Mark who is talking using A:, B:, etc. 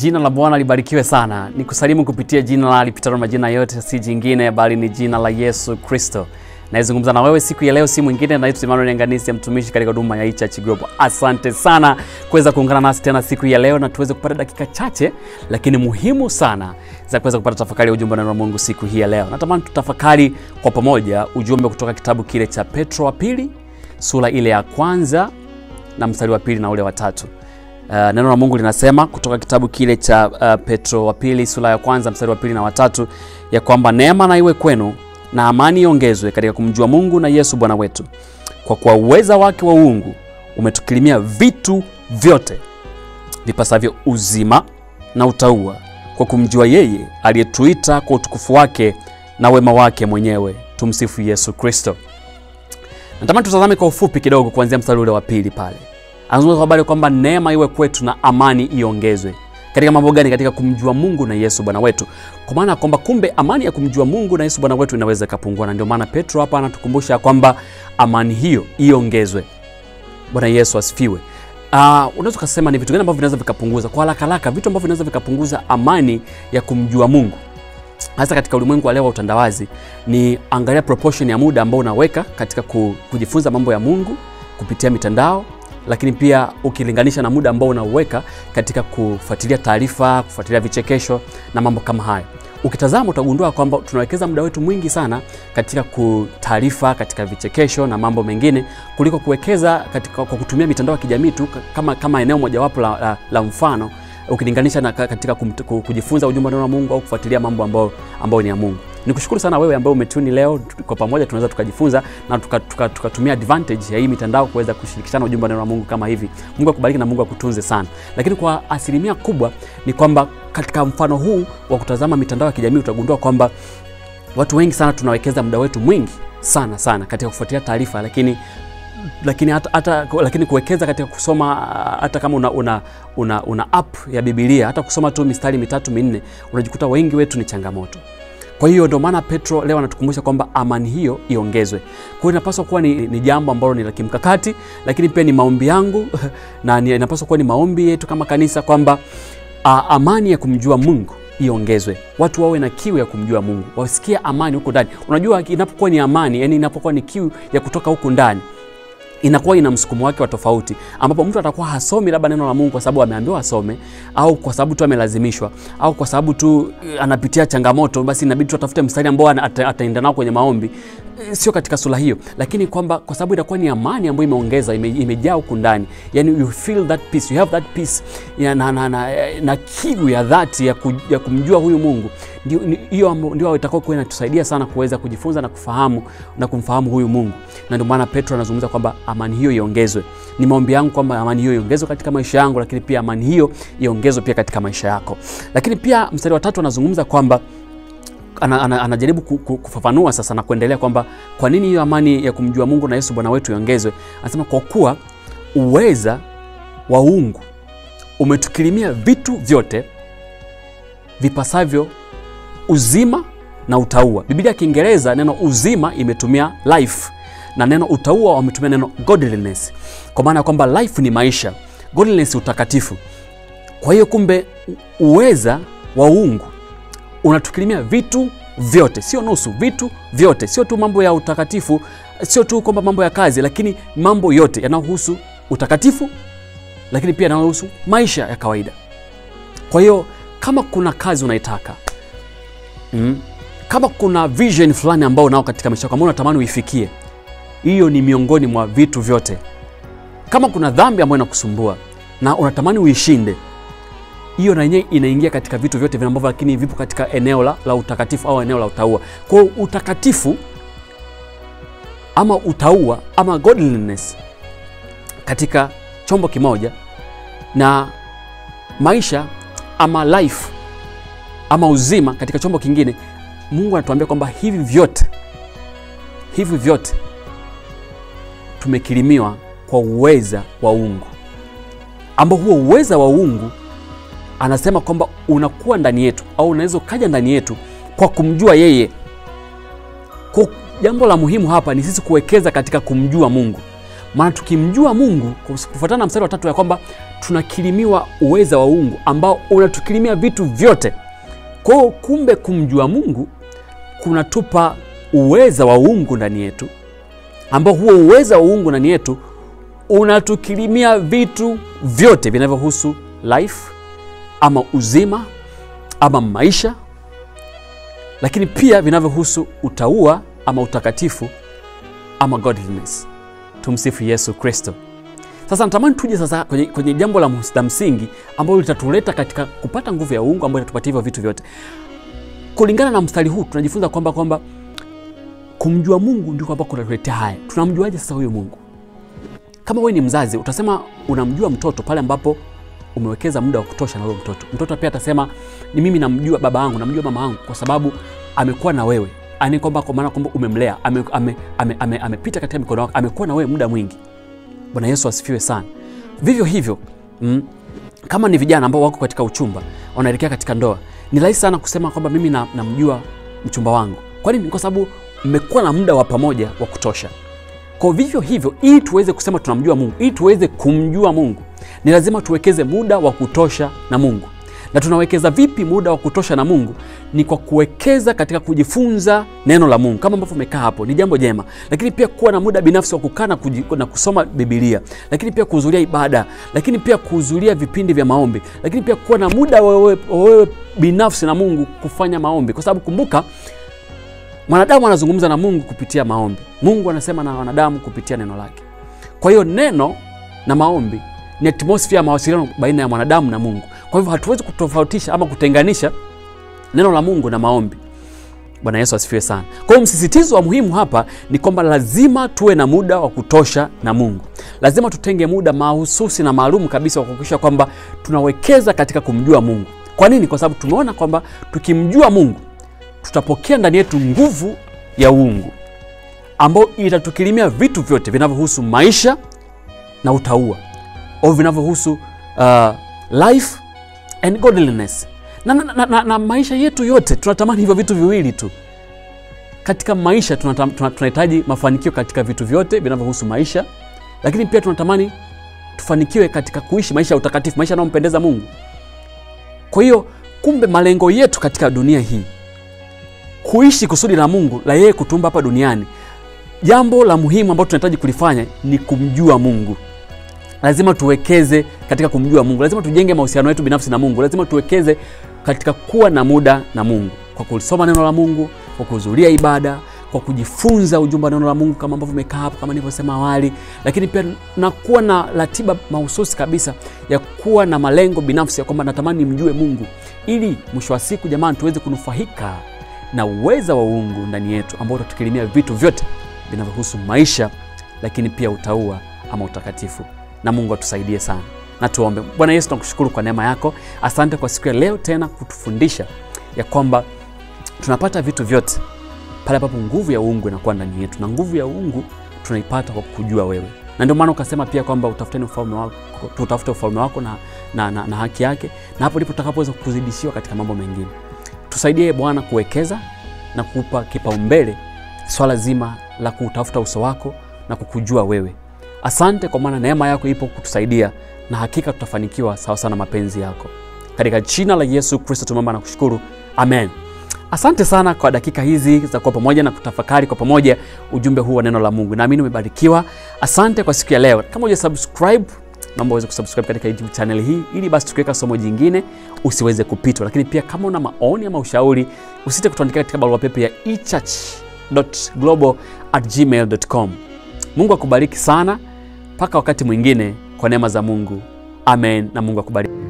A: Jina la Bwana libarikiwe sana. Ni kusalimu kupitia jina la lipitalo majina yote, si jingine bali ni jina la Yesu Kristo. Naizungumza na wewe siku ya leo, si mwingine naitwa Emmanuel Nganisi ya mtumishi katika huduma ya Church Group. Asante sana kuweza kuungana nasi tena siku ya leo na tuweze kupata dakika chache lakini muhimu sana za kuweza kupata tafakari ya ujumbe wa neno la Mungu siku hii ya leo. Natamani tutafakari kwa pamoja ujumbe kutoka kitabu kile cha Petro wa pili sura ile ya kwanza na mstari wa pili na ule wa tatu. Uh, neno la Mungu linasema kutoka kitabu kile cha uh, Petro wa pili sura ya kwanza mstari wa pili na watatu ya kwamba neema na iwe kwenu na amani iongezwe katika kumjua Mungu na Yesu Bwana wetu, kwa kuwa uweza wake wa uungu umetukirimia vitu vyote vipasavyo uzima na utauwa, kwa kumjua yeye aliyetuita kwa utukufu wake na wema wake mwenyewe. Tumsifu Yesu Kristo. Natamani tutazame kwa ufupi kidogo kuanzia mstari ule wa pili pale anazungumza kwa habari kwamba neema iwe kwetu na amani iongezwe. Katika mambo gani? Katika kumjua Mungu na Yesu Bwana wetu, kwa maana kwamba kumbe amani ya kumjua Mungu na Yesu Bwana wetu inaweza ikapungua, na ndio maana Petro hapa anatukumbusha kwamba amani hiyo iongezwe. Bwana Yesu asifiwe. Uh, unaweza ukasema ni vitu gani ambavyo vinaweza vikapunguza kwa haraka haraka, vitu ambavyo vinaweza vikapunguza amani ya kumjua Mungu hasa katika ulimwengu wa leo wa utandawazi, ni angalia proportion ya muda ambao unaweka katika kujifunza mambo ya Mungu kupitia mitandao lakini pia ukilinganisha na muda ambao unauweka katika kufuatilia taarifa, kufuatilia vichekesho na mambo kama hayo, ukitazama utagundua kwamba tunawekeza muda wetu mwingi sana katika taarifa, katika vichekesho na mambo mengine kuliko kuwekeza katika kwa kutumia mitandao ya kijamii tu kama, kama eneo mojawapo la, la, la mfano ukilinganisha na katika kum, kujifunza ujumbe wa neno la Mungu au kufuatilia mambo ambayo, ambayo ni ya Mungu. Nikushukuru sana wewe ambaye umetuni leo, kwa pamoja tunaweza tukajifunza na tukatumia tuka, tuka advantage ya hii mitandao kuweza kushirikishana ujumbe wa neno la Mungu kama hivi. Mungu akubariki na Mungu akutunze sana. Lakini kwa asilimia kubwa ni kwamba katika mfano huu wa kutazama mitandao ya kijamii utagundua kwamba watu wengi sana tunawekeza muda wetu mwingi sana sana katika kufuatilia taarifa, lakini lakini hata, hata, lakini kuwekeza katika kusoma hata kama una, una, una, una app ya Biblia hata kusoma tu mistari mitatu minne, unajikuta wengi wetu ni changamoto. Kwa hiyo ndio maana Petro leo anatukumbusha kwamba amani hiyo iongezwe. Kwa hiyo inapaswa kuwa ni, ni jambo ambalo ni la kimkakati, lakini pia ni maombi yangu na inapaswa kuwa ni maombi yetu kama kanisa kwamba amani ya kumjua Mungu iongezwe, watu wawe na kiu ya kumjua Mungu, wasikie amani huko ndani. Unajua, inapokuwa ni amani, yani inapokuwa ni kiu ya kutoka huku ndani inakuwa ina msukumo wake wa tofauti, ambapo mtu atakuwa hasomi labda neno la Mungu kwa sababu ameambiwa asome, au kwa sababu tu amelazimishwa, au kwa sababu tu anapitia changamoto, basi inabidi tu atafute mstari ambao ataenda nao kwenye maombi. Sio katika sura hiyo, lakini kwamba kwa sababu itakuwa ni amani ambayo imeongeza ime, imejaa huku ndani, yani you feel that peace, you have that peace ya, na, na, na, na kiu ya dhati ya, ku, ya kumjua huyu Mungu, hiyo ndio itakuwa kuwa inatusaidia sana kuweza kujifunza na kufahamu na kumfahamu huyu Mungu, na ndio maana Petro anazungumza kwamba amani hiyo iongezwe. Ni maombi yangu kwamba amani hiyo iongezwe katika maisha yangu, lakini pia amani hiyo iongezwe pia katika maisha yako. Lakini pia mstari wa tatu anazungumza kwamba ana, ana, anajaribu kufafanua sasa na kuendelea kwamba kwa nini hiyo amani ya kumjua Mungu na Yesu Bwana wetu iongezwe. Anasema kwa kuwa uweza wa uungu umetukirimia vitu vyote vipasavyo uzima na utauwa. Biblia ya Kiingereza neno uzima imetumia life na neno utauwa wametumia neno godliness, kwa maana ya kwamba life ni maisha, godliness utakatifu. Kwa hiyo kumbe uweza wa uungu unatukirimia vitu vyote, sio nusu, vitu vyote, sio tu mambo ya utakatifu, sio tu kwamba mambo ya kazi, lakini mambo yote yanayohusu utakatifu, lakini pia yanayohusu maisha ya kawaida. Kwa hiyo kama kuna kazi unaitaka mm, kama kuna vision fulani ambao nao katika maisha yako ambao unatamani uifikie hiyo ni miongoni mwa vitu vyote. Kama kuna dhambi ambayo inakusumbua na unatamani uishinde, hiyo na yenyewe inaingia katika vitu vyote vile ambavyo, lakini vipo katika eneo la, la utakatifu au eneo la utauwa. Kwa hiyo utakatifu ama utauwa ama godliness katika chombo kimoja na maisha ama life ama uzima katika chombo kingine, Mungu anatuambia kwamba hivi vyote hivi vyote tumekirimiwa kwa uweza wa uungu, ambao huo uweza wa uungu anasema kwamba unakuwa ndani yetu au unaweza ukaja ndani yetu kwa kumjua yeye. Kwa jambo la muhimu hapa ni sisi kuwekeza katika kumjua Mungu. maana tukimjua Mungu kufuatana na mstari wa tatu ya kwamba tunakirimiwa uweza wa uungu ambao unatukirimia vitu vyote. Kwa hiyo kumbe, kumjua Mungu kunatupa uweza wa uungu ndani yetu, ambao huo uweza wa uungu ndani yetu unatukirimia vitu vyote vinavyohusu life ama uzima ama maisha, lakini pia vinavyohusu utaua ama utakatifu ama godliness. Tumsifu Yesu Kristo. Sasa natamani tuje sasa kwenye, kwenye jambo la, la msingi ambalo litatuleta katika kupata nguvu ya uungu ambayo itatupatia hivyo vitu vyote. Kulingana na mstari huu tunajifunza kwamba kwamba kumjua Mungu ndiko ambako kunatuletea haya. Tunamjuaje sasa huyo Mungu? Kama wewe ni mzazi utasema unamjua mtoto pale ambapo umewekeza muda wa kutosha na huyo mtoto. Mtoto pia atasema ni mimi namjua baba yangu, namjua mama yangu kwa sababu amekuwa na wewe, ani kwamba kwa maana kwamba umemlea, amepita ame, ame, ame, ame katika mikono yako, amekuwa na wewe muda mwingi. Bwana Yesu asifiwe sana. Vivyo hivyo mm, kama ni vijana ambao wako katika uchumba wanaelekea katika ndoa, ni rahisi sana kusema kwamba mimi namjua na mchumba wangu. Kwa nini? Kwa sababu mmekuwa na muda wa pamoja wa kutosha. Kwa vivyo hivyo, ili tuweze kusema tunamjua Mungu, ili tuweze kumjua Mungu, ni lazima tuwekeze muda wa kutosha na Mungu. Na tunawekeza vipi muda wa kutosha na Mungu? Ni kwa kuwekeza katika kujifunza neno la Mungu, kama ambavyo umekaa hapo, ni jambo jema, lakini pia kuwa na muda binafsi wa kukaa na kusoma Biblia, lakini pia kuhudhuria ibada, lakini pia kuhudhuria vipindi vya maombi, lakini pia kuwa na muda wewe, wewe binafsi na Mungu kufanya maombi, kwa sababu kumbuka mwanadamu anazungumza na Mungu kupitia maombi. Mungu anasema na wanadamu kupitia neno lake. Kwa hiyo neno na maombi ni atmosphere ya mawasiliano baina ya mwanadamu na Mungu. Kwa hivyo hatuwezi kutofautisha ama kutenganisha neno la Mungu na maombi. Bwana Yesu asifiwe sana. Kwa hiyo msisitizo wa muhimu hapa ni kwamba lazima tuwe na muda wa kutosha na Mungu. Lazima tutenge muda mahususi na maalum kabisa wa kuhakikisha kwamba tunawekeza katika kumjua Mungu. Kwa nini? Kwa sababu tumeona kwamba tukimjua Mungu tutapokea ndani yetu nguvu ya uungu ambayo itatukirimia vitu vyote vinavyohusu maisha na utaua au vinavyohusu uh, life and godliness na, na, na, na, na maisha yetu yote tunatamani hivyo vitu viwili tu katika maisha. Tunahitaji mafanikio katika vitu vyote vinavyohusu maisha, lakini pia tunatamani tufanikiwe katika kuishi maisha ya utakatifu, maisha yanayompendeza Mungu. Kwa hiyo kumbe malengo yetu katika dunia hii kuishi kusudi la Mungu la yeye kutumba hapa duniani, jambo la muhimu ambalo tunahitaji kulifanya ni kumjua Mungu. Lazima tuwekeze katika kumjua Mungu, lazima tujenge mahusiano yetu binafsi na Mungu, lazima tuwekeze katika kuwa na muda na Mungu, kwa kulisoma neno la Mungu, kwa kuhudhuria ibada, kwa kujifunza ujumbe wa neno la Mungu kama ambavyo umekaa hapo, kama nilivyosema awali, lakini pia na kuwa na ratiba mahususi kabisa ya kuwa na malengo binafsi ya kwamba natamani nimjue Mungu, ili mwisho wa siku, jamani, tuweze kunufaika na uweza wa uungu ndani yetu ambao utatukirimia vitu vyote vinavyohusu maisha, lakini pia utaua ama utakatifu. Na Mungu atusaidie sana, na tuombe. Bwana Yesu, tunakushukuru kwa neema yako. Asante kwa siku ya leo tena kutufundisha ya kwamba tunapata vitu vyote pale ambapo nguvu ya uungu inakuwa ndani yetu, na nguvu ya uungu tunaipata kwa kujua wewe, na ndio maana ukasema pia kwamba utafuteni ufalme wako, tutafute ufalme wako na, na, na, na haki yake, na hapo ndipo tutakapoweza kuzidishiwa katika mambo mengine. Tusaidie Bwana kuwekeza na kupa kipaumbele swala zima la kutafuta uso wako na kukujua wewe. Asante kwa maana neema yako ipo kutusaidia, na hakika tutafanikiwa sawa sana mapenzi yako, katika jina la Yesu Kristo tumeomba na kushukuru, amen. Asante sana kwa dakika hizi za kuwa pamoja na kutafakari kwa pamoja ujumbe huu wa neno la Mungu. Naamini umebarikiwa. Asante kwa siku ya leo. Kama uja subscribe naomba uweze kusubscribe katika YouTube channel hii ili basi tukiweka somo jingine usiweze kupitwa. Lakini pia kama una maoni ama ushauri, usite kutuandikia katika barua pepe ya echurch.global@gmail.com. Mungu akubariki sana mpaka wakati mwingine, kwa neema za Mungu, amen, na Mungu akubariki.